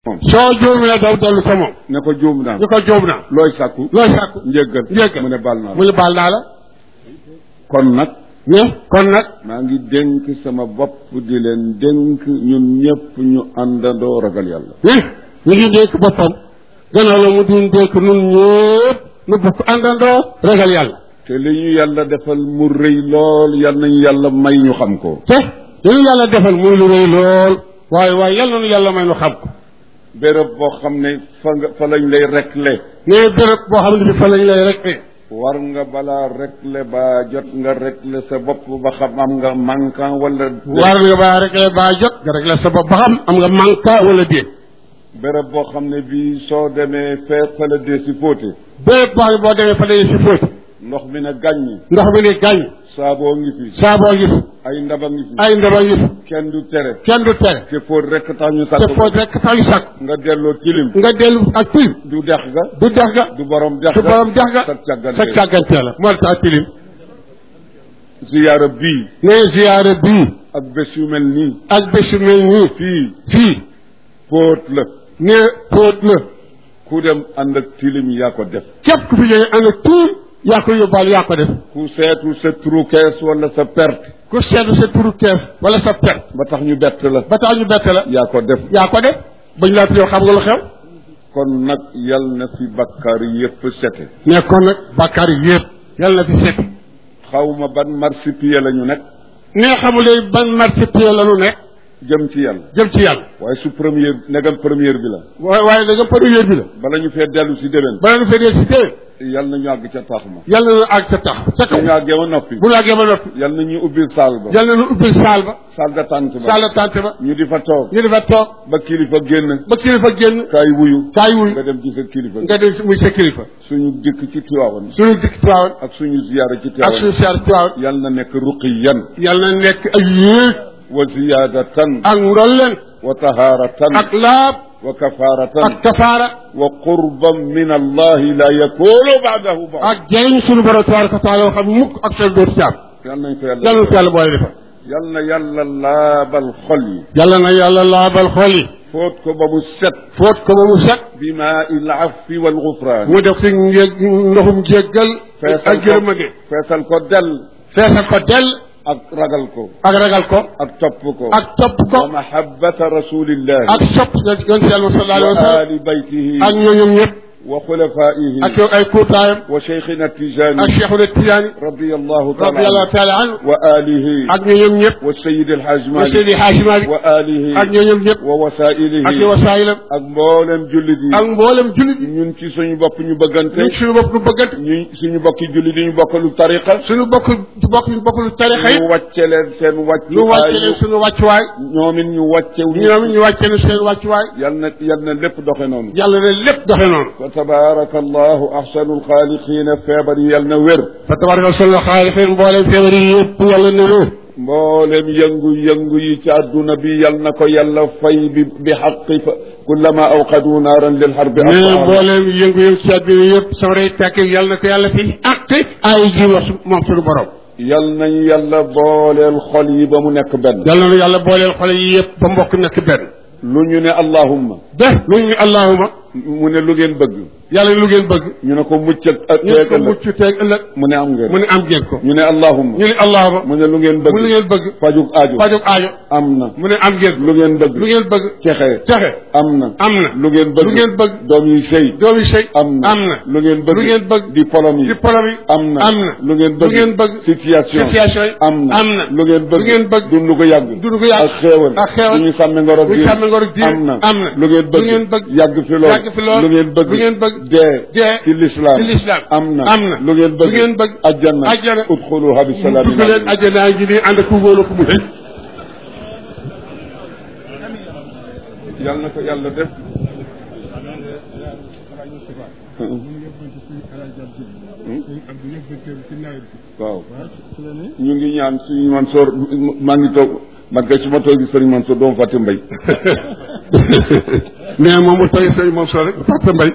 moom soo juumee daw dellu sa moom ne ko juum naa ñu ko juum naa looy sàkku looy sàkku njéggal njéggal mu ne baal naa mu ne baal naa la kon nag ne kon nag maa ngi dénk sama bopp di leen dénk ñun ñëpp ñu àndandoo ragal yàlla ne ñu ngi dénk boppam gannaaw la mu di dénk nun ñëpp nu bokk àndandoo ragal yàlla te li ñu yàlla defal mu rëy lool yal nañu yàlla may ñu xam ko te li ñu yàlla defal muy lu rëy lool waaye waaye yàlla nu yàlla may nu xam ko béréb boo xam ne fa nga fa lañ lay rekle ne béréb boo xam ne bi fa lañ lay rek war nga balaa rekle ba jot nga rekle sa bopp ba xam am nga manquant wala war nga baa rek baa jot nga rek la sa bopp ba xam am nga manka wala déet béréb boo xam ne bii soo demee fee fa la dee si fóote béréb boo xam ne boo demee fa lay si fóoti ndox mi ne gàññi ndox mi ni gàññ saaboo ngi fi saaboo ngi fi ay ndaba ngi fi ay ndaba ngi fi kenn du tere kenn du tere te fóot rek tax ñu te sàkk fóot rek tax ñu sàkk nga delloo tilim nga dellu ak tilim du dex ga du dex ga du borom dex du ga borom dex ga sa càggante sa càggante la moo tax tilim ziyaara bii ne ziyaare bii ak bés yu mel nii ak bés yu mel nii fii fii póot la ne fóot la ku dem ànd ak tilim yaa ko def képp ku fi jógee ànd ak tilim yaa ko yóbbaal yaa ko def ku seetu sa trou kees wala sa perte ku seetlu sa turu kees wala sa perte ba tax ñu bett la ba tax ñu bett la yaa ko def yaa ko def bañ laa yow xam nga lu xew kon nag yal na fi bakkaar yépp sete mais kon nag bàkkaar yi yëpp yàlla na fi set xawma ban marsipiye la ñu nekk ne xamulee ban marché pied la nu nekk jëm ci yàlla jëm ci yàlla waaye su première negam première bi la waaye waaye da nga première bi la bala ñu fee dellu si déwén bala nu fee si téye yal na ñu àgg ca tax ma yàlla na àgg sa tax ca su kaw ñu àggee ma noppi bu ñu àggee ba noppi yal na ñu ubbil saal ba yàlla na nu ubbil saal ba saal de tànt ba saal la tànte ba ñu di fa toog ñu defa toog ba kilifa génn ba kilifa génn kaay wuyu kaay wuy nga dem ci sa kilifa nga dem muy sa kilifa suñu dikk ci Tiwaawan suñu dikk Tiwaawan ak suñu ziyaara ci ak Tiwaawan suñu seer Tiwaawan yal na nekk ruqiyan yàlla na nekk ak yéeg wa ziyaadatan ak ndolleen wa tahaaratan ak laab wa kafaaratan ak kafaara wa qurban min allahi la yakunu baadahu ba ak jëriñ suñu borom tabaraka wa taala xam mukk ak seen dootu ci am yal nañ ko yàlla yàlla na ko yàlla boole defal yal na yàlla laabal xol yi yàlla na yàlla laabal xol yi fóot ko ba mu set fóot ko ba mu set bi maa il afwi wal gufraan mu def ci njég ndoxum jéggal feesal ak ko yërmande feesal ko del feesal ko dell ak ragal ko ak ragal ko ak topp ko ak topp ko wa mahabbata rasulillahi ak sopp yonent yàlla sallallahu alayhi wa wa sallam ali baytihi ak ñooñum ñëpp wa xulafaihi ak yow ay kuutaayam wa cheikhina tijani ak cheikhuna tijaani radiyallahu taala radiallahu taala anhu wa alihi ak ñooñum ñëpp wa sayid alhaj wa malik seydi haaji malik wa alihi ak ñooñum ñëpp wa wasailihi ak yow wasaayilam ak mboolem jullit yi ak mboolem jullit yi ñun ci suñu bopp ñu bëggante ñun suñu bopp nu bëggante ñu suñu bokki jullit yi ñu bokkalu tariqa suñu bokk bokk ñu bokk lu tarixa yi ñu wàcce leen seen wàccu ñu wàcce leen suñu wàccuwaay ñoom it ñu wàcce ñoom ñu wàcce leen seen wàccuwaay yal na yal na lépp doxe noonu yàlla ne lépp doxe noonu fa tabaraka allahu ahsanu alxaaliqina feebar yi yal na wér fa tabaraka solo xaalixin mboolem feebar yi yëpp yàlla ne wér mboolem yëngu-yëngu yi ci àdduna bi yal na ko yàlla fay bi bi xaqi fa kullama awqadu naaran lil xarbi mais mboolem yëngu-yëngu ci àdduna yëpp sawray tàkk yàlla na ko yàlla fi àq ay ji wax moom suñu borom yal nañu yàlla booleel xol yi ba mu nekk benn yàlla na yàlla booleel xale yi yëpp ba mbokk nekk benn lu ñu ne allahumma de lu ñu allahuma mu ne lu ngeen bëgg yàlla lu ngeen bëgg ñu ne ko mucc ak ñu teeg ko ëllëg mucc teeg ëllëg mu ne am ngeen mu ne am ngeen ko ñu ne allahumma ñu ne allahuma mu ne lu ngeen bëgg mu lu ngeen bëgg fajug aajo fajog aajo am na mu ne am ngeen ko lu ngeen bëgg lu ngeen bëgg texe texe am na am na lu ngeen bëgg lu ngeen bëgg doom yi sëy doomi sëy am na am na lu ngeen bëgg lu ngeen bëgg diplôme yi diplôme yi am na am na lu ngeen bëgg lu ngeen bëgg situation situation yi am na am na lu ngeen bëgg lu ngeen bëgg dund ko yàgg dund ko yàgg ak xéewal ak xéewal bu ñu sàmme ngoro bu ñu sàmme ngoro diine am na am na lu ngeen bëgg lu ngeen bëgg yàgg fi lool yàgg fi lool lu ngeen bëgg lu ngeen bëgg dee dee ci lislaam ci lislaam am na am na lu ngeen bëgg lu ngeen bëgg ajjana ajjana udxuluha bi salaamin dugg leen ajjanaa ngi nii ànd ak ku wóolu ku mu yàlla na ko yàlla def waaw ñu ngi ñaan suñu Mansoor maa ngi toog man kay su ma toog gi sëriñ Mansoor doomu fàtte mbay mais moom mu toy sëñ moom soo rek Papa Mbay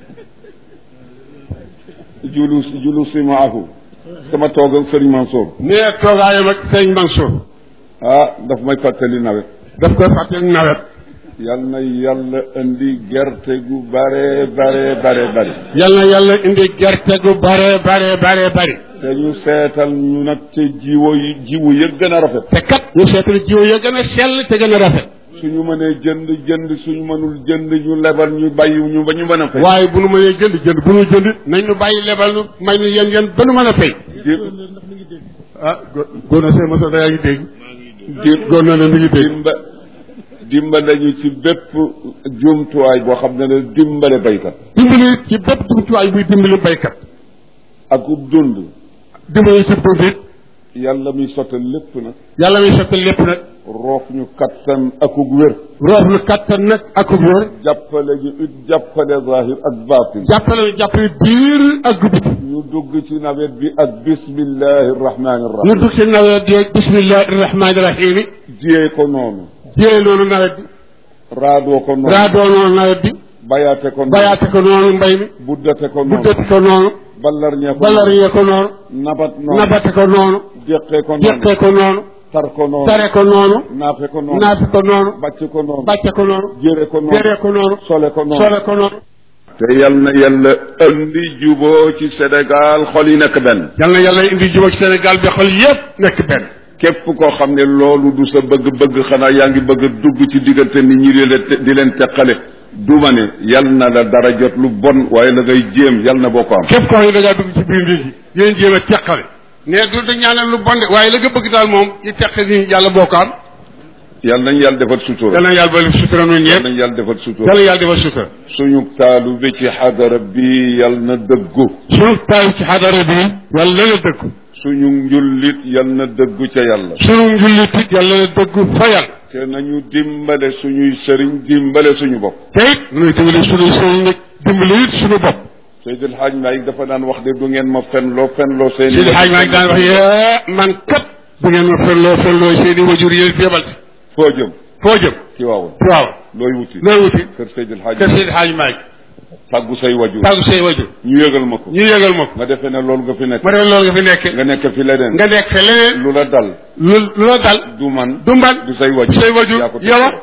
julu julu si maahu sama toog ak sëriñ Mansoor mais toogaayam ak sëñ Mansour ah daf may fàttali nawet daf koy fàttali nawet yal na yàlla indi gerte gu bare bare bare bare yal na yàlla indi gerte gu bare bare bare bari te ñu seetal ñu nag ci jiwo yi jiwu ya gën a rafet te kat ñu seetal jiw ya gën a sell te gën a rafet suñu mënee jënd jënd suñu mënul jënd ñu lebal ñu bàyyi ñu ba ñu mën a fay waaye bu nu mënee jënd jënd bu nu jënd nañ ñu bàyyi lebal nu may nu yéen yéen ba nu mën a fay di ah góor na seen mosa yaa ngi dégg di góor na ne mi ngi dégg dimba dimbale ñu ci bépp jumtuwaay boo xam ne ne dimbale baykat dimbali ci bépp jumtuwaay buy dimbali baykat ak ub dund dimbali ci dund it yàlla muy sottal lépp nag yàlla muy sottal lépp nag roof ñu kattan akug wér roof nu kattan nag ak wér jàppale ñu it jàppale zahir ak baatin jàppale nu jàppale biir ak biti ñu dugg ci nawet bi ak bismillahi rahmani ñu rahim dugg ci nawet bi bismillahi rahmaani rahim jiyee ko noonu jiyee noonu nawet bi raadoo ko noonu raadoo noonu nawet bi bayaate ko noonu bayaate ko noonu mbay mi buddate ko noonu buddati ko noonu ballarñee ko balariyee ko noonu noonu nabat noonu nabate ko noonu déqee ko noonu jeqee ko noonu tar ko noonu tare ko noonu naafe ko noonu naafi ko noonu bàcc ko noonu bàcce ko noonu jëre ko noonu jëree ko noonu sole ko noonu sole ko noonu te yal na yàlla andi juboo ci Sénégal xol yi nekk benn yal na yàlla indi jubóo ci Sénégal bi xol yépp nekk benn képp koo xam ne loolu du sa bëgg-bëgg xanaa yaa ngi bëgg a dugg ci diggante nit ñi di leen di leen teqale duma ne yal na la dara jot lu bon waaye la ngay jéem yal na boo ko am képp koo xam ne da ngaa dugg ci biir nit ñi yéen jéem a teqale ne du da ñaanal lu bon de waaye la nga bëgg daal moom yi teqale ni yàlla boo ko am yal nañ yàlla defal sutura yal na yàlla ba sutura noonu yal ñëpp nañ yàlla defal sutura yal na yàlla defal sutura suñu taalu bi ci xadara bi yal na dëggu suñu taay ci xadara bi yàlla na dëggu suñu njullit yal na dëggu ca yàlla suñu njullit it yàlla na dëggu fa yàlla te nañu dimbale suñuy sëriñ dimbale suñu bopp te it nuy dimbali suñu sëriñ nag dimbali it suñu bopp Seydil Hadj Malick dafa daan wax de du ngeen ma fenloo fenloo seen Seydi Hadj maa ngi daan wax yee man kat bu ngeen ma fenloo fenloo seeni wajur yéen fi yebal si foo jëm foo jëm ci waawoon waaw looy wuti looy wuti kër Seydil Hadj kër Seydi Hadj Malick tàggu say wajur tàggu say wajur ñu yëgal ma ko ñu yëgal ma ko nga defee ne loolu nga fi nekk ma def loolu nga fi nekk nga nekk fi leneen nga nekk fe leneen lu la dal lu lu la dal du man du mban du say wajur say wajur yaa ko teg yow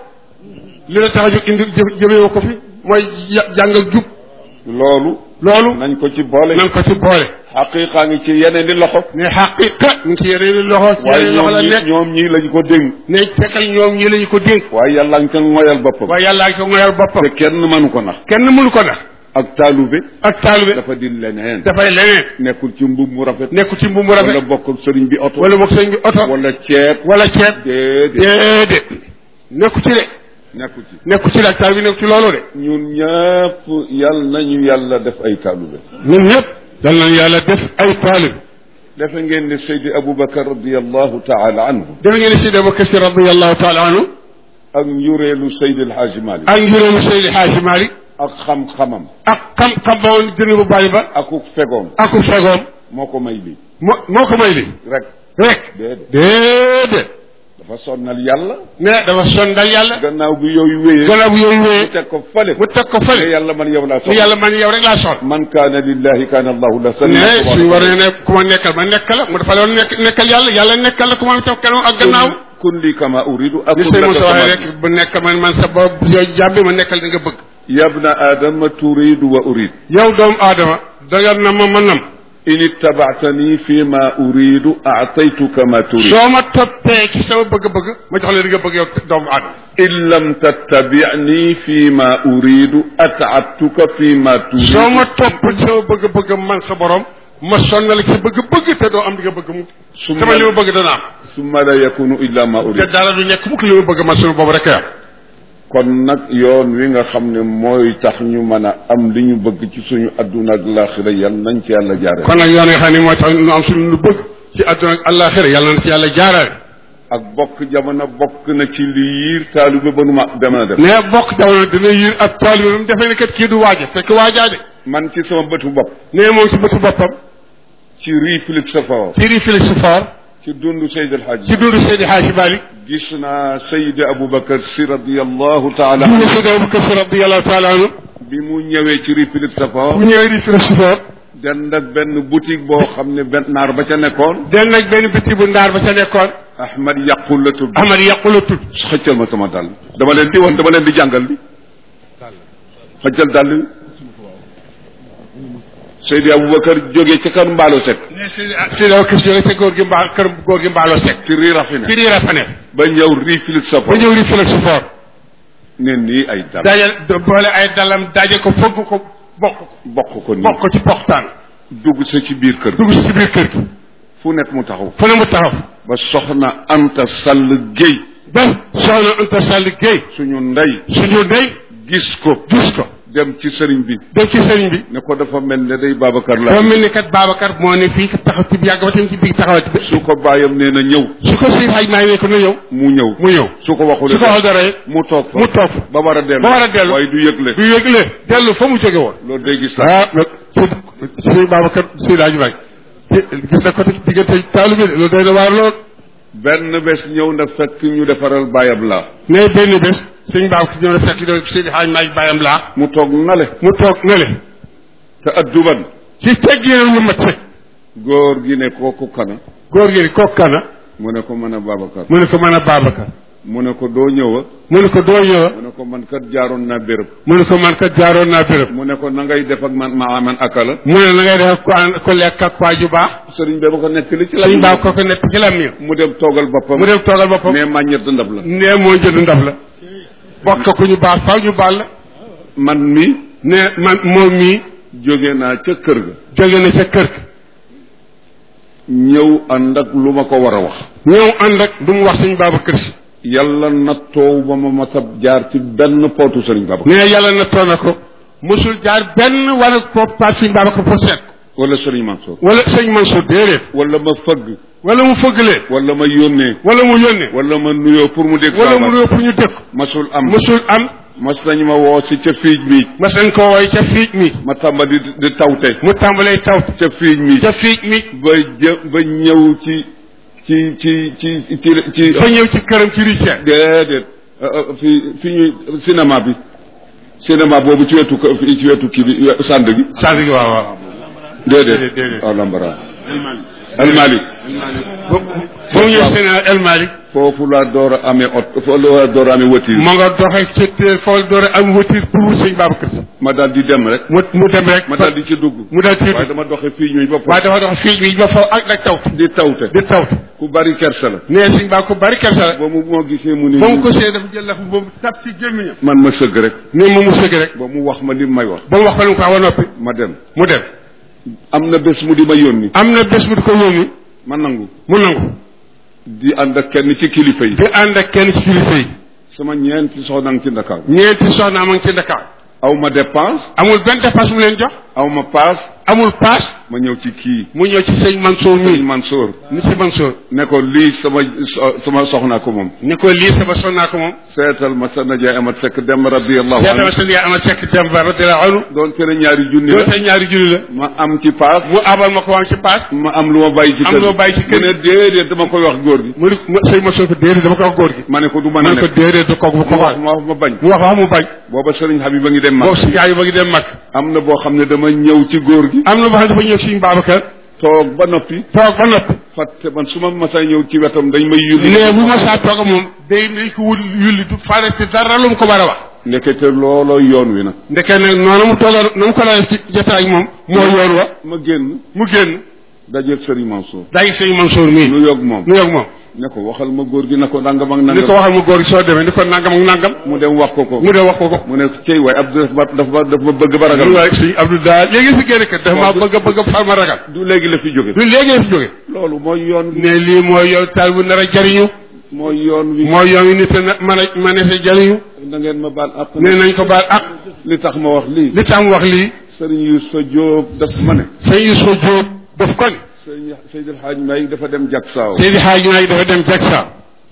li la tax a jóg indi jë jëmee ko fi mooy ya- jàng ak jub loolu loolu nañ ko ci boole nan ko ci boole xaqiiqaa ngi ci yeneen di loxo ne xaqiqa mu ngi ci yeneen loxo ci waaye yeneen loxo ñoom la ñi nekk ñoom ñii lañ ko dénk ne fekkal ñoom ñi lañu ko dénk waaye yàlla nga ca ngoyal boppam waaye yàllaa ngi ko ngoyal boppam te kenn mënu ko nax kenn mënu ko nax ak taalube ak taalibe dafa di leneen dafay leneen nekkul ci mbub mu rafet nekku ci mbubu wala rafet bokk ak sëriñ bi oto wala boog sëñ bi oto wala ceeb wala ceeb déedéet déedéet nekku ci de nekku ci nekku ci de ak taalibe nekku ci loolu de ñun ñëpp yal nañu yàlla def ay taalube ñun ñëpp dal nañ yàlla def ay taalibe defe ngeen ne Seydi Aboubacar radiallahu taala anhu dafa ngeen si dama kasi radiallahu taala anhu ak njureelu Seydi El Hadji Malick ak njuróomu Seydi Hadji Malick ak xam-xamam ak xam-xam ba woon gën bu bàyyi ba akuk fegoom aku fegoom moo ko may lii moo moo ko may li rek rek déedéet déedéet dafa sonnal yàlla mais dafa sondal yàlla gannaaw bi yooyu wéyee gannaaw bu yooyu mu wéyee teg ko fale mu teg ko ne fële yàlla man yow laa ni soxla yàlla man yow rek laa soxla man kaana lillahi kaana allahu la ne suñu war ne ne ku ma nekkal ma nekkal la mu dafa doon nekk nekkal yàlla yàlla nekkal la ku ma toog kanam ak gannaaw kun li kama uridu ni akun sëy laka Moussa waxee kama rek bu nekk man man sa bopp yow jàmbi ma nekkal di nga bëgg yabna adama turidu wa urid yow doomu aadama dagan na ma ma nam in ittabaatani fi ma uridu aataytuka ma turid soo ma toppee ci sama bëgg-bëgg ma jox la di nga bëgg yow doomu aadama in lam tattabicni fi ma uridu ataatuka fi ma turid soo ma topp ci sama bëgg-bëgg man sa borom ma sonnal ci bëgg-bëgg te doo am di nga bëgg mu Summa- sama li ma bëgg dana am summa la yakunu illa ma te urid dara du nekk mukk li ma bëgg man sunu boobu rek a kon nag yoon wi nga xam ne mooy tax ñu mën a am li ñu bëgg ci suñu adduna ak laaxira yal nañ ci yàlla jaare kon nag yoon nga xam ne mooy tax nu am suñu lu bëgg ci àdduna ak àllaaxira yàlla na ci yàlla jaarale ak bokk jamono bokk na ci li yiir taalibe ba nu ma dem a def ne bokk jamono dina yiir ab taalibe bi mu defee ne kat kii du waaja fekk waajaa de man ci sama bëtu bopp ne moom ci bëtu boppam ci réflexe sa fawar ci réflexe fort ci dundu Seyd El Hadj ci dundu Seydi Hadji Malick gis naa Seydi Aboubacar si radiallahu taala dundu Seydi Abubakar Si radiyallahu taala anhu bi mu ñëwee ci réflexe sa bu fawar ñëwee réflexe fort dend ak benn boutique boo xam ne benn naar ba ca nekkoon den nag benn biti bu ndaar ba ca nekkoon Ahmad yàqul la tudd Ahmad yàqu la tudd xëccal ma sama dàll dama leen di woon dama leen di jàngal li xëccal dàll bi Seydi Aboubacar jógee ca kër Mbaalo Seck ne si si daw kër jóge ca góor gi mbaa kër góor gi mbaaloo sek ci rii rafine ci riira fa ne ba ñëw rii filit sa ba ñëw ri fëlëg su foor ne nii ay dàll daje boole ay dalam daje ko fëgg ko bokk ko bokk ko nii bokk ko ci poxtaan dugg sa ci biir kër dugg si ci biir kër gi fu nekk mu taxaw fu ne mu taxaw ba soxna Anta Sall Guèye ba soxna Anta Sall Guèye suñu ndey suñu ndey gis ko gis ko dem ci sëriñ bi dem ci sëriñ bi ne ko dafa mel ne day Babacar la boo mel ni kat Babacar moo ne fii taxaw ci yàgg ba tam ci biir taxawati bi su ko bàyyam nee na ñëw su ko si xaj maa ngi ne ko na ñëw mu ñëw mu ñëw su ko waxul su ko wax dara it mu toog fa mu toog fa ba war a dellu ba war a dellu. waaye du yëgle du yëgle dellu fa mu jóge woon loolu day gis sax ah nag si si Babacar si daañu bàyyi gis na ko ci diggante taalu bi de loolu day na waar lool benn bés ñëw na fekk ñu defaral bàyyam la ne benn bés sëñ Babacar ñëw na fekk do Seydi Hadj Malick bàyyam laa mu toog nale mu toog ne le te adduban ci tegg yéen lu mat sëkk góor gi ne kooku kana góor gi ni kooku kana mu ne ko mën a Babacar mu ne ko mën a Babacar mu ne ko doo ñëwa mu ne ko doo ñëwa mu ne ko man kat jaaroon naa béréb mu ne ko man kat jaaroon naa béréb mu ne ko na ngay def ak man ma man akala mu ne na ngay def ko an ko lekk ak waa ju baax sëriñ bi ba ko nekk li ci la sëñ Ba ko ko nekk ci lam miir mu dem toogal boppam mu dem toogal boppam mais màññet ndab la nee moo jënd ndab la bokk ku ñu baax faaw ñu baal la man mi ne man moom mii jóge naa ca kër ga jóge na ca kër ga ñëw ànd ak lu ma ko war a wax ñëw ànd ak du mu wax sëñ Babacar si yàlla nattoow ba ma masab jaar ci benn pootu sëriñ Babacar nee yàlla na toon na ko mosul jaar benn wala pop par sëñ Babacar pour seet ko wala sëriñ Mansour wala sëñ Mansour déedéet wala ma fëgg wala mu fëggalee wala ma yónnee wala mu yónnee wala ma nuyoo pour mu dégg wala sama mu baat. nuyoo pour ñu dëkk masul am mosul am mas nañu ma woo si ca fiij mi mas nañ koo woy ca fiij mi ma tàmbali di di tawte mu tàmbalee taw ca fiij mi ca fiij mi ba jë ba ñëw ci ci ci ci ci ci ba ñëw ci këram ci Richard déedéet fi fi ñuy cinéma bi cinéma boobu ci wetu ko- ci wetu kii bi sànd gi sant gi waaw waaw déedéet Déedéet, déedéet. waaw lambara almalik ba ba mu ñëw seen El Malick foofu laa door a amee ot foofu laa door a amee voiture moo nga doxee ci teel foofu door a am voiture pour sëñ Babacar si ma daal di dem rek mu mu dem rek ma daal di ci dugg mu daal ci waaye dama doxe fii ñuy ba waaye dafa dox fiij mi ba faw ak nag taw di tawte di taw ku bari kersa la nee sëñ Ba ko bari kersa la ba mu moo gisee mu ni ba mu ko see dafa jël lafu boobu tap ci gémmiñam man ma sëgg rek nii moom mu sëgg rek ba mu wax ma li may wax ba mu wax ko lu mu ko wax ba noppi ma dem mu dem am na bés mu di ma yónni am na bés bu di ko yónni ma nangu mu nangu di ànd ak kenn ci kilifa yi di ànd ak kenn ci kilifa yi sama ñeenti soxna ngi ci Ndakaaru ñeenti soxna ma ngi ci Dakar aw ma dépense amul benn dépense mu leen jox aw ma paas amul paas ma ñëw ci kii mu ñëw ci sëñ Mansour sëñ mii Mansour ni si Mansour ne ko lii sama so- sama soxnaa ko moom ni ko lii sama sonnaa ko moom seetal ma sa najaay amat fekk dem radiallahu seetama anhu seen yaay ama sekk dem ba radiyallahu anhu doon fere ñaari junni doon la te ñaari julli la ma am ci paas mu abal ma ko am ci paas ma am lu ma bàyyi ci Am kër lu ma bàyyi ci kër mu ne déedéet dama koy wax góor gi mu ni mu sëñ Mansour ko déedéet dama ko wax góor gi ma ne ko du mën ma a ne ko nekk déedéet du kooku bu ko mu wax wax ma wax ma bañ mu wax wax mu bañ booba sëriñ Habib a ngi dem ma boobu si yaay ba ngi dem mag am na boo xam ne dama ñëw ci góor gi am na boo xam ne dafa ñëw si Babacar toog ba noppi toog ba noppi fàtte man su ma masay ñëw ci wetam dañ may yulli ne bu ma saa toog moom day day ko wul yulli du faale ci dara lu mu ko war a wax ndekete looloo yoon wi nag ndeke nag noonu mu toogoon na mu ko daan ci jotaay moom moo yoon wa ma génn mu génn dajeeg sëriñ Mansour day sëñ Mansour mii nu yog moom nu yoog moom ne ko waxal ma góor gi na ko nangam ak ni ko nangam waxal mu góor gi soo demee ni ko nangam ak nangam mu dem wax ko ko mu dee wax ko ko mu ne cey waay Abdou dafa ma dafa ma dafa ma bëgg ba ragal lu waay sëñ Abdou daa léegi fi génn kat dafa maa bëgg a bëgg a far ma ragal du léegi la fi jóge du léegi la fi jóge loolu mooy yoon wi ne lii mooy yow taal bu nar a jariñu mooy yoon wi mooy yoon wi nit a na mën a mën a sa jariñu na ngeen ma baal ak ne nañ ko baal ak li tax ma wax lii li tax mu wax lii sëriñ Youssou Diop daf ma ne sëñ Youssou Diop daf ko ne sëriñ Seydil Hadj Mbaye dafa dem jak saaw Seydi Hadji Naay dafa dem Jaksa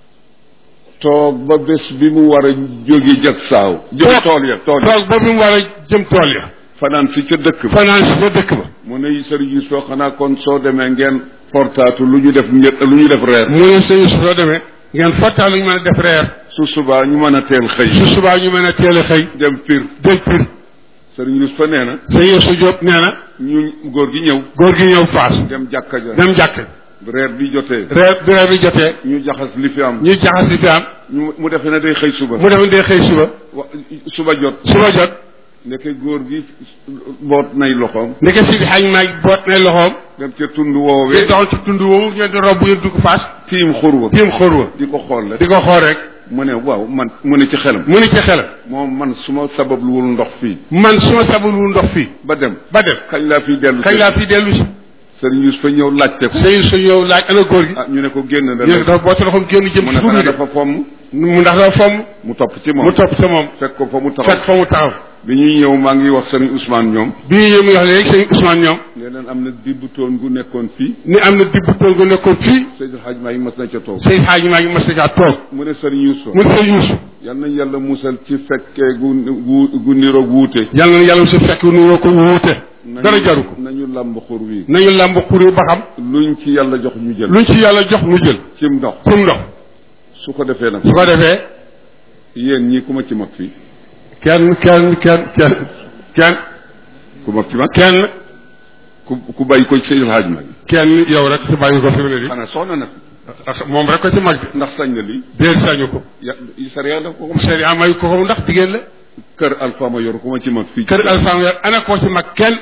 toog ba bés bi mu war a jóge jak saaw jóge Toog. tool ya tool ya toog ba bi mu war a jëm tool ya fanaan si ca dëkk ba fanaan si ba dëkk ba mu ne sëriñ Youssou xanaa kon soo demee ngeen portaatu lu ñu def ñett lu ñu def reer mu ne sëñ Youssou soo demee ngeen fottaa lu ñu mën a def reer su subaa ñu mën a teel xëy su subaa ñu mën a teel a xëy dem pir jël pir sëriñ Yusufa nee na sëñ Youssou Diop nee na ñu góor gi ñëw góor gi ñëw faas dem jàkka ja dem jàkk reer bi jotee reer bi reer bi jotee ñu jaxas li fi am ñu jaxas li fi am ñu mu defe ne day xëy suba mu dem dee xëy suba wa- suba jot suba jot ndeke góor gi boot nay loxoom ndeke si xañ maag boot nay loxoom dem ca tund di woowee doxal ci tund woowu ñu di robb yéen dugg faas tiim xur wa tiim xóor wa di ko xool rek di ko xool rek mu ne waaw man mu ne ci xelam mu ni ci xelam moom man su ma sababluwul ndox fii man su ma sabalul ndox fii ba dem ba dem kañ laa fiy dellu kañ laa fi dellu si sëriñ Yusufa ñëw laajte ko sëñ su ñëw laaj ana góor gi ah ñu ne ko génn na ñu ne léegi dafa boote loxoom génn jëm mu ci ne furu xanaa de dafa fomm mu ndax dafa fomm mu topp ci moom mu topp sa moom fekk ko fa mu fekk taxaw fa mu taxaw bi ñuy ñëw maa ngi wax sëriñ Ousmane ñoom bi ñu ñëw muy wax léegi sëñ Ousmane ñoom ne leen am na dibbu toon gu nekkoon fii ni am na dibb tool gu nekkoon fii Seydou Hadj maa ngi mas na ca toog sëñ xaaj maa ngi mas na caa toog mu ne sëriñ Yusufa mu ne sëñ Youssou yal nañ yàlla musal ci fekkee gu gu gu niroog wuute yàlla na yàlla su fekk nu ko wuute dara jaru ko nañu làmb xur wi nañu làmb xuri ba xam luñ ci yàlla jox ñu jël luñ ci yàlla jox mu jël cim ndox pour ndox su ko defee nag su ko defee yéen ñii ku ma ci mag fii kenn kenn kenn kenn kenn ku mag ci mag kenn ku ku bàyyi ko ci Seydou Hadj maa ngi kenn yow rek si bàyyi ko fi mu ne di xanaa soxna na ndax moom rek ko ci mag de ndax sañ na lii déet sañu ko ya sariya daf ko ko may. sëriñ may ko ko ndax jigéen la kër Alpha ma yor ku ma ci mag fii kër alfam yor ana ko ci mag kenn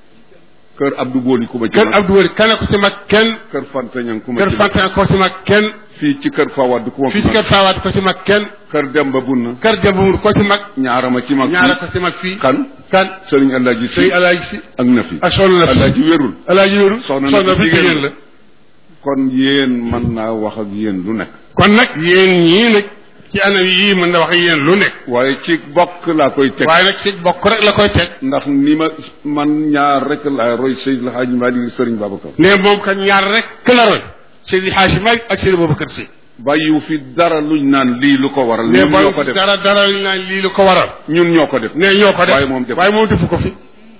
kër Abdou Boli ku ma ci kër mag Abdou Wari kana ko ci mag kenn kër Fanta Ñang ku ma kër ci mag Fantan ko ci mag kenn fii ci kër Fawad ku ma fii fi ci mag kër Faawaat ko ci mag kenn kër Demba Bunna kër Jambur ko ci mag ñaara ma ci mag ñaara fii ko ci mag fii kan kan Sëriñ Alaaji Si sëy alaaji si ak na fi ak soxna na fi Alaaji wérul alaaji wéru Soxna na soxna fi fi jigéen jigéen la. la kon yéen mën naa wax ak yéen lu nekk kon nag yéen ñii nag ci anam yii mën na wax yéen lu nekk waaye ci bokk laa koy teg waaye nag ci bokk rek la koy teg ndax ni ma man ñaar rek laa roy Seydil Hadji Malick Sëriñ Babacar ne moom kat ñaar rek la roy Seydi Hadji Malick ak Seydi Babacar Sy bàyyiwu fi dara luñ naan lii lu ko waral ne ñun ñoo ko ba def dara dara li naan lii lu ko waral ñun ñoo ko def ne ñoo ko def waaye moom def waaye moom defu ko fi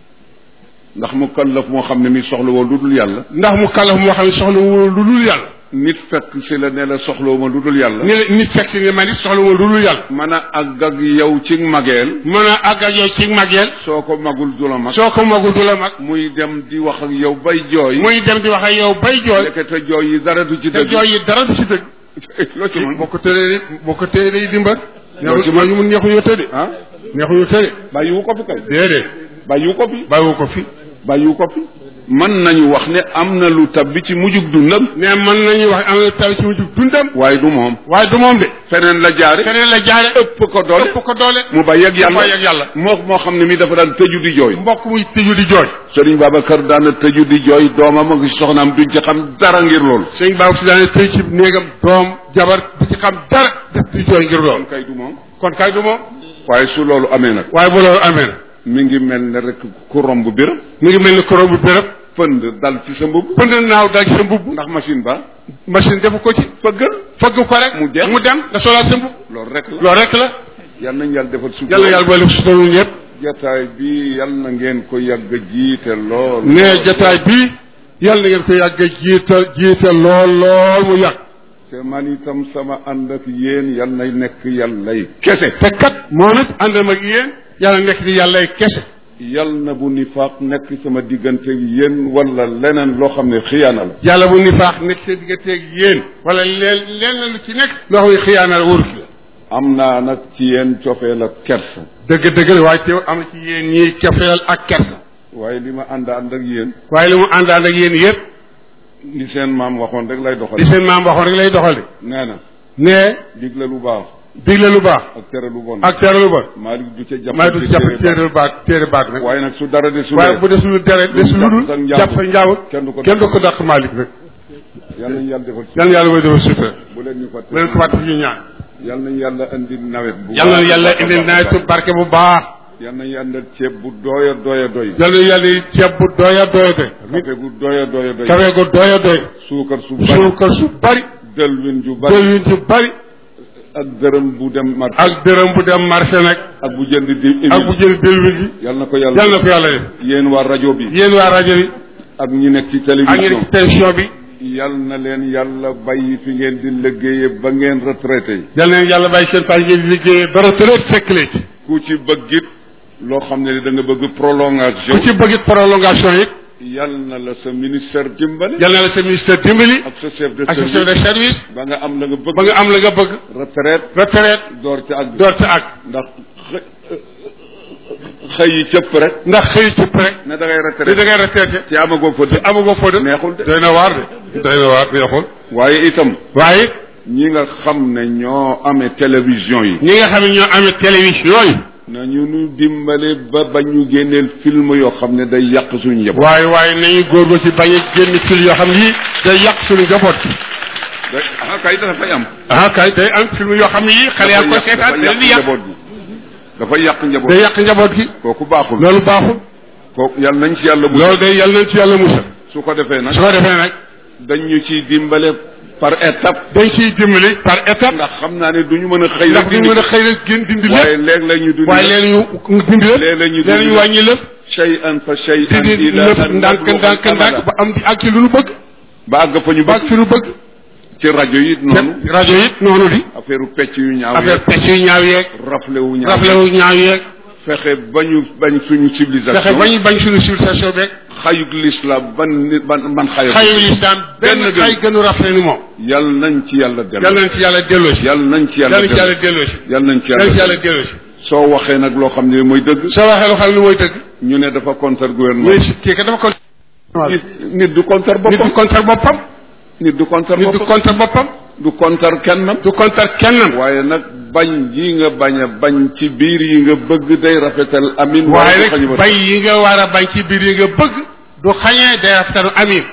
ndax mu kallaf moo xam ne mi soxla woo lu dul yàlla ndax mu kàllaf moo xam ne soxla wu lu dul yàlla nit fekk si la ne la soxloo ma lu dul yàlla ni la nit fekk si ne man it soxla wu lu dul yàlla mën a àgg ak yow ci mageel mën a àgg ak yow ci mageel soo ko magul du la mag soo ko magul du la mag muy dem di wax ak yow bay jooy muy dem di wax ak yow bay jooy ndekete jooy yi dara du ci te dëgg jooy yi dara du ci dëgg loo ci mën boo ko tëree boo ko tëree day dimbal Loo ci neexu ñu mun neexuñu tëdde ah neexuñu tëdde bàyyiwu ko fi kay déedéet bàyyiwu ko fi bàyyiwu ko fi bàyyiwu ko fi mën nañu wax ne am na lu tab bi ci mujjug dundam ne mën nañuy wax am na taw ci mujj dundam waaye du moom waaye du moom de feneen la jaare keneen la jaare ëpp ko doole ëpp ko doole mu bàyyi ak yàlla mu bàyyi ak yàlla. moo moo xam ne mi dafa daan tëju di jooy mbokk muy tëju di jooy Sëriñ Babacar daana tëju di jooy doomam ak soxnaam duñ ci xam dara ngir loolu sëñ Ba si daane tëj ci néegam doom jabar du ci xam dara def di jooy ngir loolu kay du moom kon kay du moom waaye su loolu amee nag waaye bu loolu amee na mi ngi mel ne rek ku romb bir mi ngi mel ni koro bu béréb fënd dal ci sa mbubb pënd naaw dal ci sa mbubb ndax machine ba machine defu ko ci fëggal fëgg ko rek Mu dem. mu dem nga solaat sa mbubb loolu rek la loolu rek la yal nañ yàlla defal suuf yàlla yàlla boole su tollu ñëpp jataay bi yal na ngeen ko yàgg a jiite lool ne jataay bii yàlla na ngeen ko yàgg a jiital jiital lool lool mu yàgg te man itam sama ànd ak yéen yal nay nekk yàllay kese te kat moom it àndam ak yéen yàlla nekk di yàllay kese yal na bu nifaaq nekk sama diggante yéen wala leneen loo xam ne xiyaana la yàlla bu nifaax nekk seen digganteeg yéen wala leen leen lu ci nekk loo xam ne xiyaana la wóoru ki la am naa nag ci yéen cofeel ak kersa dëgg dëgg la waaye teew am na ci yéen ñiy cofeel ak kersa waaye li ma ànd ànd ak yéen waaye li mu àndaan ak yéen yëpp li seen maam waxoon rek lay doxal li seen maam waxoon rek lay doxale nee na ne digle lu baax digle lu baax ak tere lu bon ak tere lu bon Malick du ca jàpp maa du jàpp téere baat téere baat nag waaye nag su dara de su waaye bu desul dere desul lu dul sa njaboot. jàpp sa njaawut kenn du ko kenn du ko dàq Malick nag yal nañu yàlla defal yal na yàlla mooy defal sutura bu leen ñu fàtte bu leen ko fàtte ñu ñaan yal nañu yàlla indi nawet bu yal na baax a yàlla baax a indi baax a nawetu baax. barke bu baax yal nañu yàlla ceeb bu doya doya doy yal na yàlla ceeb bu doya doya doy café gu doya doya doy kawe gu doya doy suukar su bari suukar su bari dëlwin ju bari dëwlin su bari ak dërëm bu dem marché ak dërëm bu dem marché nag ak bu jënd di ak bu jël dëlwin gi yal na ko yal yàlla na ko yàlla def yéen waa rajo bi yéen waa rajo bi ak ñi nekk ci ak télévision ngeen ci télévision bi yal na leen yàlla bàyyi fi ngeen di liggéeye ba ngeen retraité yal na leen yàlla bàyyi seen page ngeen di liggéeyee dara tëreet fekk leen ci ku ci bëggit loo xam ne da nga bëgg ku prolongation ci bëgg prolongation it yal na la sa ministère dimbali yal na la sa ministère dimbali ak sa chef de ak sa chef service de service ba nga am la nga bëgg ba nga am la nga bëgg retraite retraite door ci ak door te ak ndax xë- xëy yi cëpp rek ndax xëy ci rek ne da ngay li da retraite ngay retraité te amagoo fa dëkk amagoo foo dem neexul de doy na waar de doy na waar neexul waaye itam waaye ñi nga xam ne ñoo amee télévision yi ñi nga xam ne ñoo amee télévision yi nañu nu dimbale ba ba ñu génneel film yoo xam ne day yàq suñu njaboot waaye waaye nañu góorgóor ci bañ a génn film yoo xam ne yii day yàq suñu njaboot day ah kay dafa fay am ah kay day am film yoo xam ne yii xale yaa koy seetaan dafa da leen di yàq yàq njaboot gi dafa yàq njaboot day yàq njaboot gi kooku baaxul loolu baaxul kooku yàlla nañ ci yàlla bu loolu day yàlla nañ ci yàlla musal su ko defee nag su ko defee nag dañ ñu ciy dimbale par étape dañ ciy dimbali par étape ndax xam naa ne du ñu mën a xëy ndax rek duñ mën a xëy rek gën dindi waaye lépp léeg la ñu dund waaye leen ñu dindi lépp léeg-léeg ñu leen ñu dindi wàññi lépp shay'an fa shay'an dindi ila lépp an ndànk nabluga ndànk ndànk al-amala. ba am di ak ci lu nu bëgg ba àgg fa ñu ba ak bëgg fi nu bëgg ci rajo yi noonu te rajo yi noonu di affaire pecc yu ñaaw affaire yeeg pecc yu ñaaw yeeg rafle wu ñaaw rafle wu ñaaw yeeg fexe ba ñu bañ suñu civilisation fexe bañ bañ suñu civilisation beeg xayug l'islam ban nit ban man xayug xayu lislaam benn Benn gën. xay gënu rafle ni moom yal nañ ci yàlla yal dellu nañ ci yàlla delloo si yal nañ ci yàlla yal nañ ci yàlla dellu delloo si yal nañ ci yal nañ ci yàlla yàlla delloo si soo waxee nag loo xam ne mooy dëgg soo waxee loo xam ne mooy dëgg ñu ne dafa contre mooy gouvernement si kii ka dafa kon nit nit du contre nit du boppam contre boppam nit du contre nit du boppam contre boppam du contre kennam du contre kennam waaye nag bañ yi nga bañ a bañ ci biir yi nga bëgg day rafetal amin waaye du xañu nag ba bay yi nga war a bañ ci biir yi nga bëgg du xañee day rafetalu amin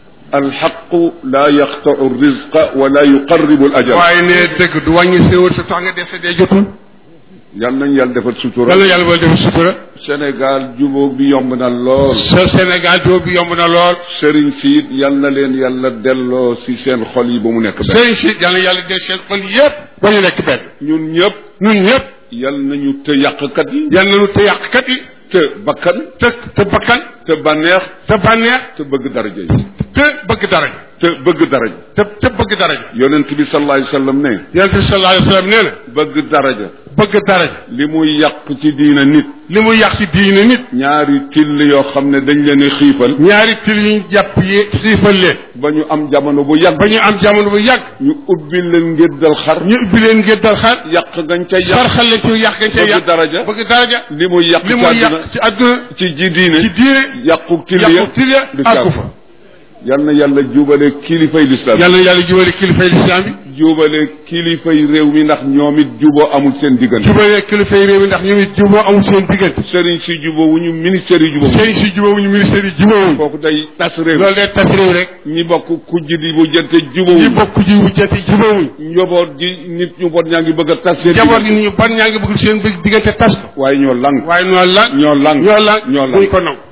alxaqu la yaxtau rizqa wala yuqarribu al ajal waaye ne dëgg du wàññi séwal sa tax nga dese dee jotul yal nañ yàlla defal sutura yàlla yàlla bal def sutura Sénégal jubóog bi yomb na lool sa Sénégal doo bi yomb na lool sëriñ si it yal na leen yàlla delloo si seen xol yi ba mu nekk benn sëriñ si yàlla yàlla del seen xol yépp ba ñu nekk benn ñun ñëpp ñun ñëpp yal nañu të yàqkat yi yal nañu te yàqkat yi te bakkan te te bakkan te bànneex te bànneex te bëgg daraja yi te bëgg daraja te bëgg daraja te te bëgg daraja yonent bi sallallahu alayhi wa sallam ne yonent bi sallallahu alayhi wa sallam nee na bëgg daraja bëgg daraja li muy yàq ci diina nit li mu yàq ci diine nit ñaari till yoo xam ne dañ leen a xiifal ñaari til yi ñu jàpp yi xiifal leen ba ñu am jamono bu yàgg ba ñu am jamono bu yàgg ñu ubbi leen ngéddal xar ñu ubbi leen ngir dal xar yàq gañ ca yàq sarxal leen ci yàq gañ cee bëgg yàq daraja bëgg daraja li muy yàq li ci mu àdduna yàq ci àdduna ci ji diine ci diine yàqu till ya yàqu til ya du àggu caabi fa yal na yàlla jubale kilifay lislaam yàlla na yàlla jubale kilifay lislaam bi jubale kilifay réew mi ndax ñoom it juboo amul seen diggante jubale kilifay réew mi ndax ñoom it juboo amul seen diggante sëriñ si juboo wu ñu ministère yi juboo sëriñ si jubóowuñu ministère yi jubóowuñu kooku day tas réew loolu day tas réew rek ñi bokk kujj di bu jënte ñi jubóowuñ bokk ji wujjati jubóowuñ njaboot gi nit ñu bon ñaa ngi bëgg a tas seen jaboot diggante. gi ñu ban ñaa ngi bëgg seen bëgg diggante tas ko waaye ñoo lang waaye noonu la ñoo lang ñoo la ñoo buñ lang ko naw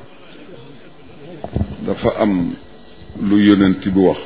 dafa am lu yonent bi wax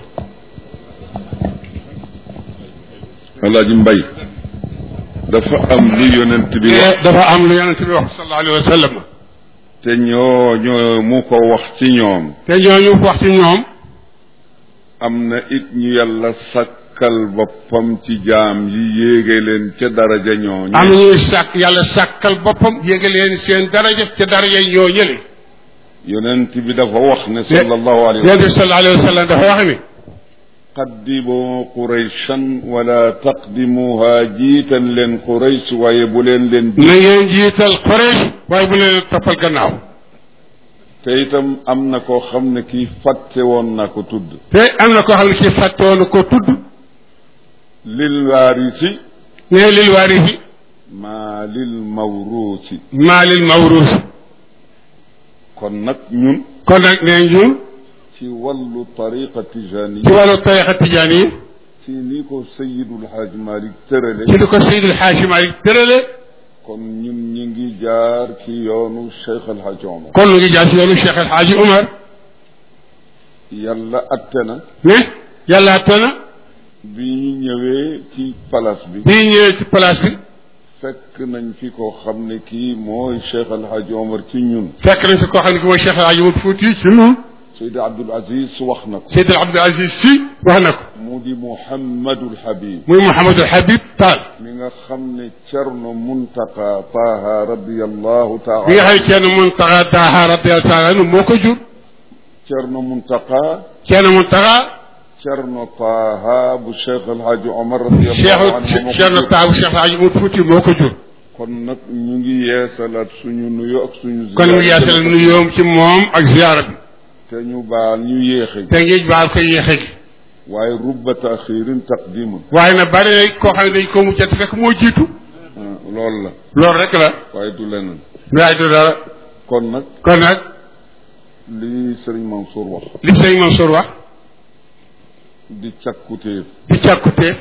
alaaji mbay dafa am lu yonent bi wax te dafa am lu yonent bi wax sallallahu alayhi wa sallam te ñoo ñoo mu ko wax ci ñoom te ñooñu wax ci ñoom am na it ñu yàlla sakkal boppam ci jaam yi yéege leen ca daraja ñoo am ñuy sàkk yàlla sàkkal boppam yéege leen seen daraja ca daraja ñoo ñële yonent bi dafa wax ne sallallahu alayhi wa yonent bi sallallahu alayhi wa sallam dafa wax ni qaddimu qurayshan wala taqdimuha jiital leen quraysh waaye bu leen leen na ngeen jiital Quraysh waaye bu leen toppal gannaaw te itam am na koo xam ne kii fàtte woon na ko tudd te am na koo xam ne kii fàtte woon ko tudd lil waarisi ne lil waarisi maa lil mawruusi maa lil mawruus kon nag ñun kon nag nee ñun ci wàllu tariqa ci tijaniya wàllu tarixa tijaan yi ci ni ko sayidul xaaj malik tërale ci li ko Seydil Xaaji Maalik tërale kon ñun ñu ngi jaar ci yoonu cheikh alhaj omar kon lu ngi jaar ci yoonu Cheikh El Hadji Omar yàlla atte na ne yàlla atte na bi ñu ñëwee ci palace bi bii ñëwee ci place bi fekk nañ fi koo xam ne kii mooy cheikh alhaj omar ci ñun fekk nañ fi koo xam ne ki mooy Cheikh El Hadji Omar Fuuti ci ñun Seydi Abdul Aziz wax na ko Seydi Abdul Aziz si wax na ko mu di Muhammadul Habib muy Mouhamadul Habib Tall mi nga xam ne Cerno Muntaqa Taha radiyallahu taala bi nga xam ne Ceerno Muntaxa Taaha radiyallahu taala anhu moo ko jur Cerno Muntaqa Ceerno Muntaxa Cerno Taha bu Cheikh El Hadj Omar radiyallahu Cheikh anhu moo ko Ceerno jur. Taaha bu Cheikh Hadji Umar Fuuti moo ko jur kon nag ñu ngi yeesalaat suñu nuyu ak suñu kon mu ziyaara yaasal nuyoom ci moom ak ziyaara bi te ñu baal ñu yéexe te ngi baal ko yéexe gi waaye rubba taxirin taqdimun waaye nag bari na koo xam ne dañ ko mujjat fekk moo jiitu loolu la loolu rek la waaye du leneen waaye du dara kon nag kon nag li Serigne Mansour wax li sëñ Mansour wax di càkkutéef di càkkuteef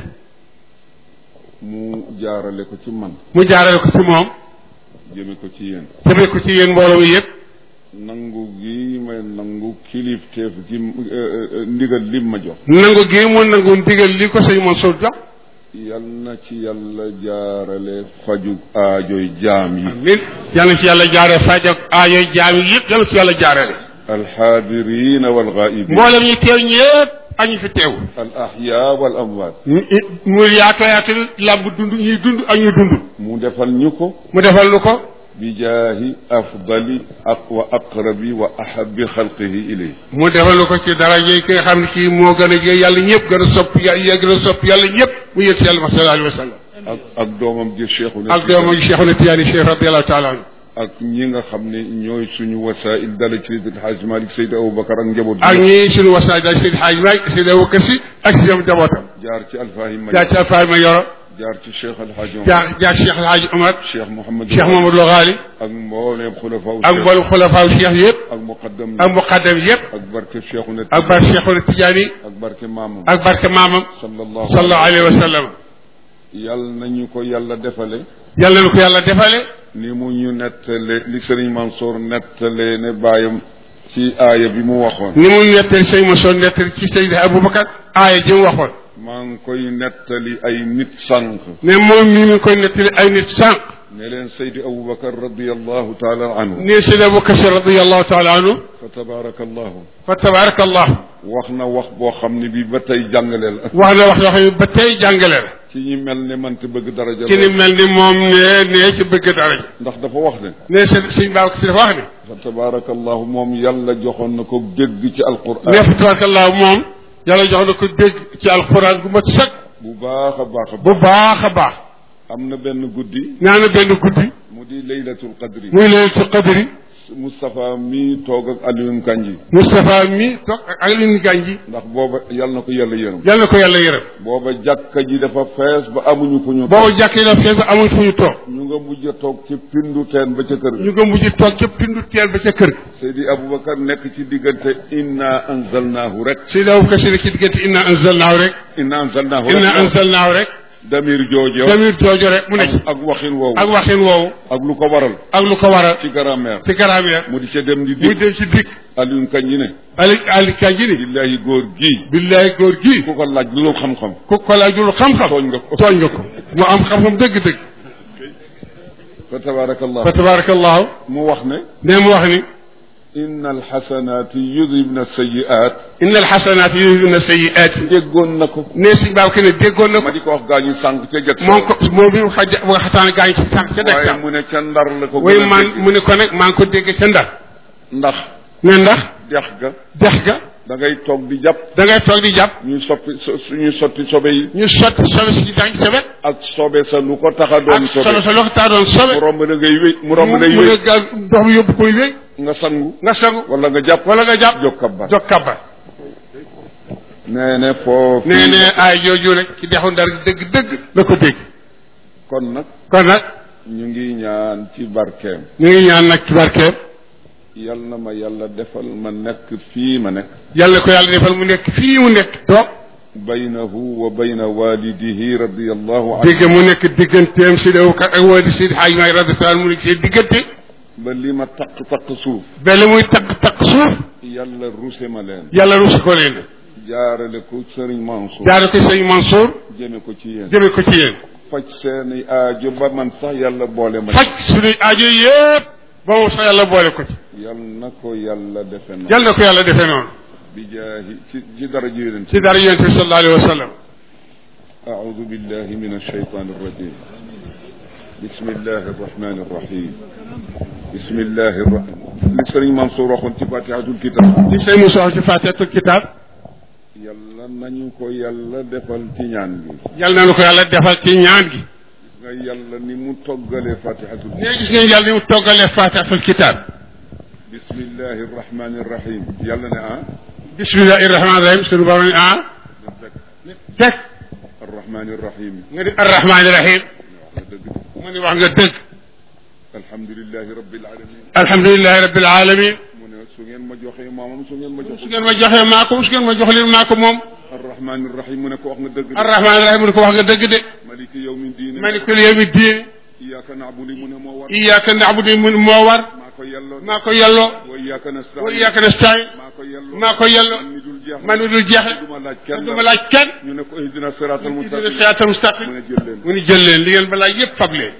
mu jaarale ko ci man mu jaarale ko ci moom jëme ko ci yéen jëmee ko ci yéen mbooloo mi yëpp nangu gi may nangu kilifteef gi eh, eh, ndigal lim ma jox nangu gi mu nangu ndigal li ko sëñ Mansour jox yal na ci yàlla jaarale faju aajoy jaam yi nit yal na ci yàlla jaaree faj ak aayoy jaam yi yëpp yal na ci yàlla jaarale alxaadirina walgaibin mboolem ñu teew ñëpp ak ñu fi teew al ahya wal amwaat mu yaatoo yaatu làmb dund ñuy dund ak ñu dund mu defal ñu ko mu defal lu ko bi jaahi afdali ak wa aqrabi wa ahabi xalqihi ilay mu defal lu ko ci daraje ki nga xam ne kii moo gën a jege yàlla ñëpp gën a sopp yàlla gën a sopp yàlla ñëpp mu yëg si yàlla ma sallallahu alayhi wa sallam ak ak doomam ji cheikhu ak doomam Cheikhuna Tijaani Cheikh radiyallahu taala anhu ak ñi nga xam ne ñooy suñu wasail dala ci Seydi El Hadj Malick Seydi Aboubacar ak njaboot ak bi ñi suñu wasaay daal Seydi Hadj Malick Seydi Aboubacar Si ak si ñoom jabootam jaar ci Alfahim jaar ci Alfaay ma yoro jaar ci Cheikh El Hadj Omar jaar jaar Cheikh El Hadj Omar Cheikh Mouhamed Cheikh Mamadou Lo Ghali ak mbooleem xulafaaw ak mboolem xulafaaw Cheikh yëpp ak muqaddam ak muqaddam yëpp ak barke Cheikhuna ak barke Cheikhuna Tijaani ak barke maamam ak barke maamam sallallahu sallallahu alayhi wa sallam yal nañu ko yàlla defale yàlla na ko yàlla defale ni mu ñu nettale li Serigne Mansour nettale ne bàyyam ci aaya bi mu waxoon ni mu nettali sëñ ma soo nettali ci Seydi Aboubacar aaya ji mu waxoon maa ngi koy nettali ay nit sànq ne moom mii mi ngi koy nettali ay nit sànq ne leen Seydi Aboubacar radiallahu taala anhu ne Seydi Aboubacar Si radiallahu taala anhu fa tabarakallahu fa tabarakallah wax na wax boo xam ne bi ba tey jàngale la wax na wax yoo xam ne ba tey jàngale la ci ñi mel ne man te bëgg daraja ci ni lool. mel ni moom ne ne ci bëgg dara ji ndax dafa wax ne ne sëñ sëñ Babacar Si dafa wax ne fa tabarakallahu moom yàlla joxoon na ko dégg ci alquran ne fa tabarakallah moom yàlla jox na ko dégg ci alxuraan gu mat sëkk bu baax a baax a bu baax baax a baax am na benn guddi nee na benn guddi mu di laylatul qadri muy laylatul qadri Moustapha mi toog ak Alioune Kanji Moustapha mi toog ak Alioune Ganji ndax booba yàlla na ko yàlla yërëm yàlla na ko yàlla yërëm booba jàkka ji dafa fees ba amuñu fu ñu boobu jàkk yi daf fees ba amuñ fu ñu toog ñu nga mujj a toog ci pindu teen ba ca kër ñu nga mujj toog ca pindu teel ba ca kër ga Seydi Aboubacar nekk ci diggante inna anzalnaahu rek Seydi Aboubacar Si ci diggante inna anzalnaahu rek inna anzalnaahu inna rek anzalnaahu rek damir joojo damir joojo rek mu ne ci ak ak waxin woowu ak waxin woowu ak lu ko waral ak lu ko waral ci grammaire ci grammaire mu di ca dem di muy dig dem ci dikk Alioune Kanji ne Ali Ali Kanji ni billahi góor gii billaay góor gi ku ko laaj lu xam-xam ku ko laajul xam-xam tooñ nga ko tooñ nga ko mu am xam-xam dëgg-dëgg fa tabarakallah fa tabarakallahu mu wax ne ne mu wax ni inna alxasanaati yudhibna sayiat inna alxasanaati yudhibna sayiaati déggoon na ko ne suñ baaw ke ne déggoon na ma ko di ko wax gaañu sànq ca jëkk moom ko moom bi mu xaja bu nga xataan gaañ ci sànq ca dëkk waaye sam mu ne ca ndar la ko way gën a man dégg. mu ne ko nag maa ngi ko dégg ca ndar ndax ne ndax dex ga dex ga da ngay toog di jàpp da ngay toog di jàpp ñuy soppi so- suñuy sotti sobe yi ñu sotti sobe si daañ sa wet ak sobe sa lu ko tax a doon ak sobe sobe sa loxo taa doon sobe mu romb la ngay wéy mu romb mu lay mu wéy ne gaal ndox mi yóbbu koy wéy nga sangu nga sangu wala nga jàpp wala nga jàpp jóg kabbar jog kabba nee ne foofu nee ne ay jooju rek ci dexu ndar dëgg-dëgg la ko dégg kon nag kon nag ñu ngi ñaan ci barkeem ñu ngi ñaan nag ci barkeem yal na ma yàlla defal ma nekk fii ma nekk yàlla ko yàlla defal mu nekk fii mu nekk toog baynahu wa bayna walidihi radiallahu anhu dégg mu nekk digganteem si dew kat ak woo di si xaaj maay radiyallahu mu nekk seen diggante ba li ma taq taq suuf bele muy takk takk suuf yàlla ruse ma leen yàlla rusi ko leen jaarale ko sëriñ Mansour jaare ko sëñ Mansour jëme ko ci yéen jëme ko ci yéen faj seeni aajo ba man sax yàlla boole ma faj suñuy aajo yëpp ba moom sax yàlla boole ko ci yal na ko yàlla defe na yal na ko yàlla defee noonu bi jaahi ci ci dara ji yonent ci dara yonent bi sallallahu alayhi wa sallam أعوذ بالله من الشيطان الرجيم بسم الله الرحمن الرحيم بسم الله الرحمن li sëriñ Mansour waxoon ci fatihatul kitab ci sëñ Moussa wax ci fatihatul kitab yàlla nañu ko yàlla defal ci ñaan gi yal na nu ko yàlla defal ci ñaan gi gis nga yàlla ni mu toggalee fatihatul nee gis ngeen yàlla ni mu toggalee fatihatul kitab bismillahi rahmani rahim yàlla ne ah bismillahi rahmaani rahim sunu borom ne ah teg arrahmani rahim nga di arrahmaani rahim wax nga dëgg mu ni wax nga dëgg alhamdulilahi rabbil alamin alhamdulilahi rabbil alamin mu ne su ngeen ma joxee maamam su ngeen ma su joxee ngeen ma joxee maa ko su ngeen ma jox leen maa ko moom arrahmani rahim mu ne ko wax nga dëgg de arrahmaani rahim mu ne ko wax nga dëgg de maliki yawmi diine malikul yawmi diin iyyaka na'budu mu ne moo war iyyaka na'budu mu moo war maa ko yelloo maa ko yelloo wa iyyaka nasta'in wa iyyaka nasta'in maa ko yelloo maa ko yelloo man mi dul jeex man mi dul jeexe du ma laaj kenn du ma laaj kenn ñu ne ko ihdina siratal dina mustaqim siraatal mustaqim mu ne jël leen mu ni jël leen li ngeen balaa yëpp fab leen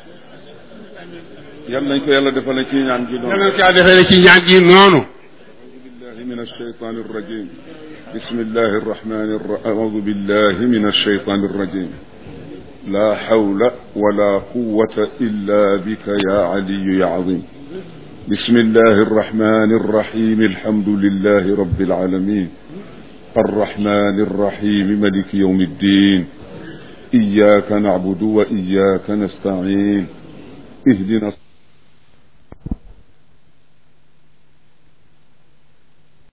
yal nañ ko yàlla defal ci ñaan gi yal noonu na ko yàlla defee ne ci ñaan gi noonu بالله من الشيطان الرجيم بسم الله الرحمن الرحيم أعوذ بالله من الشيطان الرجيم لا حول ولا قوة إلا بك يا علي يا عظيم بسم الله الرحمن الرحيم الحمد لله رب العالمين الرحمن الرحيم ملك يوم الدين إياك نعبد وإياك نستعين اهدنا